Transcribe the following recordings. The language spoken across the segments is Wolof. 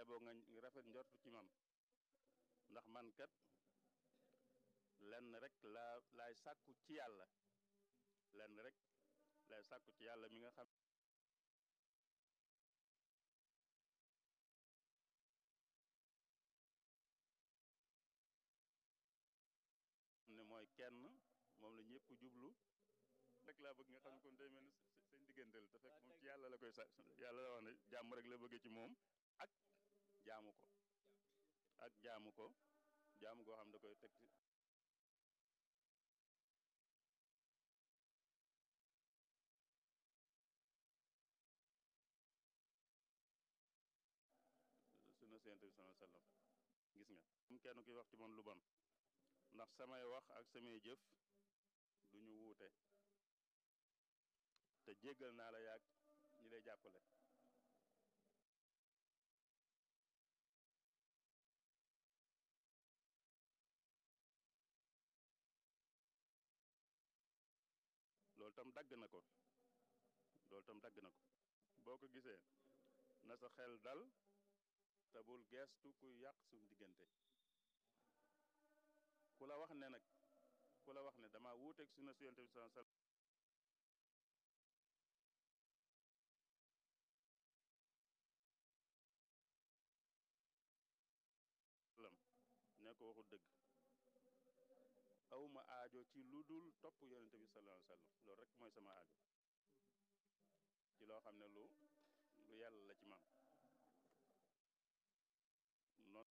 boo nga rafet njort ci man ndax man kat lenn rek laa laay sàkku ci yàlla lenn rek laay sàkku ci yàlla mi nga xam ne mooy kenn moom la ñëpp jublu rek laa bëgg nga xam ne kon day mel ni seen digganteel te fekk moom ci yàlla la koy sa yàlla la wax ne jàmm rek la bëgg ci moom ak jaamu ko ak jaamu ko jaamu goo xam da koy teg sunu Yonent bi sallallahu alayhi wa sallam gis nga am kenn kuy wax ci man lu bon ndax samay wax ak samay jëf du ñu wuute te jéggal naa la yàgg ñi lay jàppale loolu tam dagg na ko loolu tam dagg na ko boo ko gisee na sa xel dal te bul geestu kuy yàq suñu diggante ku la wax ne nag ku la wax ne dama wuuteeg sunna si Yonent bi sallallahu alayhi wasallam ne ko waxul dëgg awma aajo ci lu dul topp Yonent bi sallallahu alayhi wasallam loolu rek mooy sama aajo ci loo xam ne lu lu yàlla la ci man noonu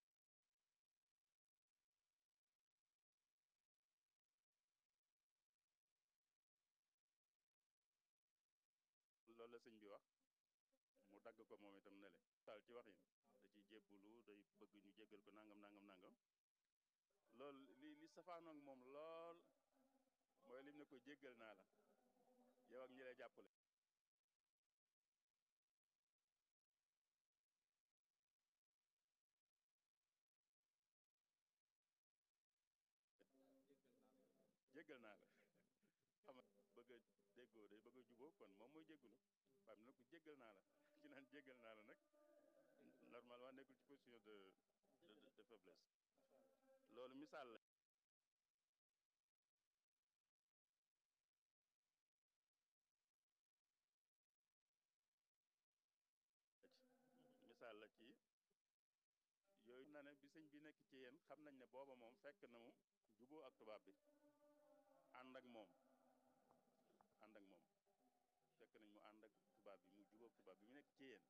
loolu la sëñ bi wax mu dagg ko moom itam ne le taal ci waxin da ciy jébbulu day bëgg ñu jéggal ko nangam nangam nangam loolu li li safaanoog moom lool mooy lim ne ko jéggal naa la yow ak ñi lay jàppale jéggal naa la xam bëgg a déggoo day bëgg a juboo kon moom mooy jéggulu waaye nag ko jéggal naa la ci naan jéggal naa la nag normalement nekkul ci position de de de faiblesse loolu misaal la misaal la ci yooyu na ne bi sëñ bi nekk ci yéen xam nañ ne booba moom fekk na mu juboo ak tubaab bi ànd ak moom ànd ak moom fekk nañ mu ànd ak tubaab bi mu juboo ak tubaab bi mu nekk ci yéen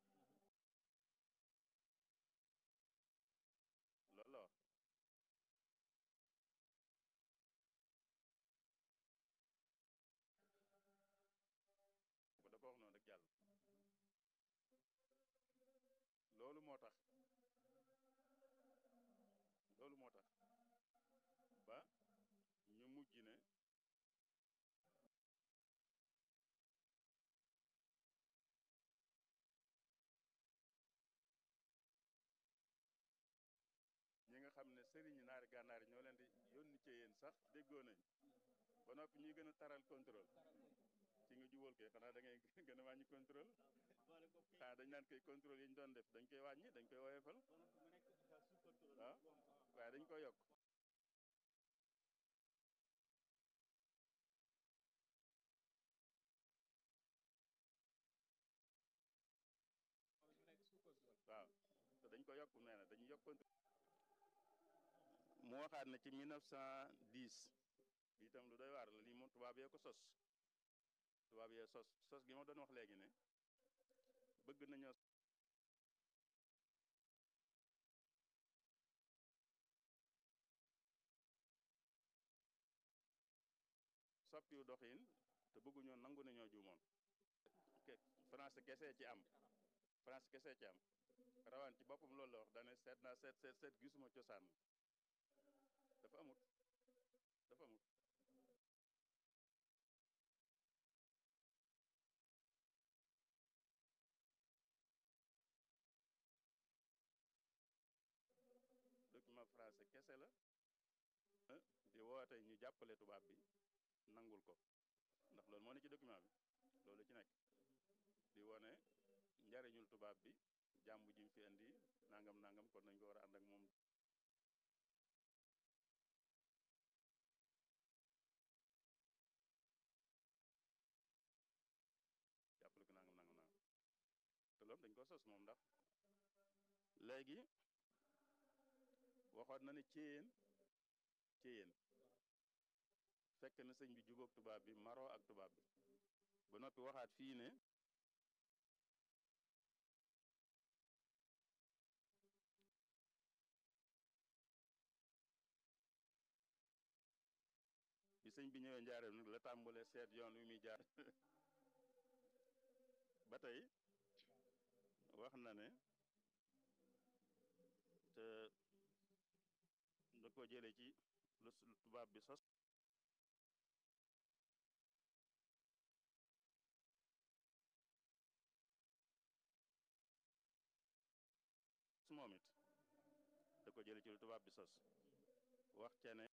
loolu la wax ko da ko wax noonu rek jàll loolu moo tax loolu moo tax ba ñu mujj ne ñi nga xam ne sëriñ naari gànnaar yi ñoo leen di yónni ci yéen sax déggoo nañ ba noppi ñuy gën a taral contrôle ci nga jubal koy xanaa da ngay gën a wàññi contrôle xanaa dañ naan koy contrôle yi ñu doon def dañ koy wàññi dañ koy woyofal waaw waaye dañ koy yokk waaw te dañ ko yokk nee na dañuy yokk contrôle mu waxaat na ci 1910 bi itam lu doy waar la lii moom tubaab yee ko sos tubaab yee sos sos gi ma doon wax léegi ne bëgg nañoo soppiwu doxin te bëgguñoo nangu ne ñoo juumoon français kese ci am français kese ci am rawaan ci boppam loolu la wax dane seet naa seet seet seet gisuma cosaan dafa amut dafa amut document français kese la di woote ñu jàppale tubaab bi nangul ko ndax loolu moo ne ci document bi loolu ci nekk di wone njariñul tubaab bi jàmm ji mu fi indi nangam nangam kon nañ ko war a ànd ak moom jàppale ko nangam nangam nangam te loolu dañ ko sos moom ndax léegi waxoon na ne céyeen céyeen fekk na sëñ bi jubóog tubaab bi maroo ak tubaab bi ba noppi waxaat fii ne bi sëñ bi ñëwee njaareem nag la tàmbalee seet yoon wi muy jaar ba tey wax na ne te da ko jële ci lu tubaab bi sos moom it da ko jële ci lu tubaab bi sos wax ca ne